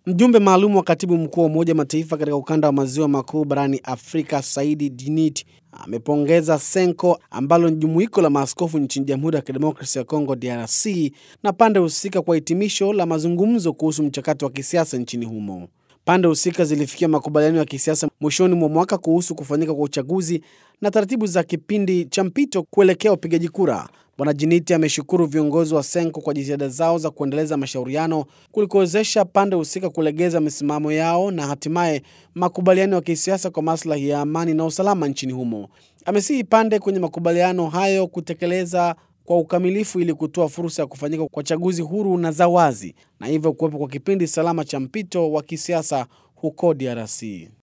Mjumbe maalum wa katibu mkuu wa Umoja wa Mataifa katika ukanda wa maziwa makuu barani Afrika, Saidi Djinit amepongeza Senko ambalo ni jumuiko la maaskofu nchini Jamhuri ya Kidemokrasia ya Kongo DRC na pande husika kwa hitimisho la mazungumzo kuhusu mchakato wa kisiasa nchini humo. Pande husika zilifikia makubaliano ya kisiasa mwishoni mwa mwaka kuhusu kufanyika kwa uchaguzi na taratibu za kipindi cha mpito kuelekea upigaji kura. Bwana Jiniti ameshukuru viongozi wa Senko kwa jitihada zao za kuendeleza mashauriano kulikowezesha pande husika kulegeza misimamo yao na hatimaye makubaliano ya kisiasa kwa maslahi ya amani na usalama nchini humo. Amesihi pande kwenye makubaliano hayo kutekeleza kwa ukamilifu ili kutoa fursa ya kufanyika kwa chaguzi huru na za wazi na hivyo kuwepo kwa kipindi salama cha mpito wa kisiasa huko DRC.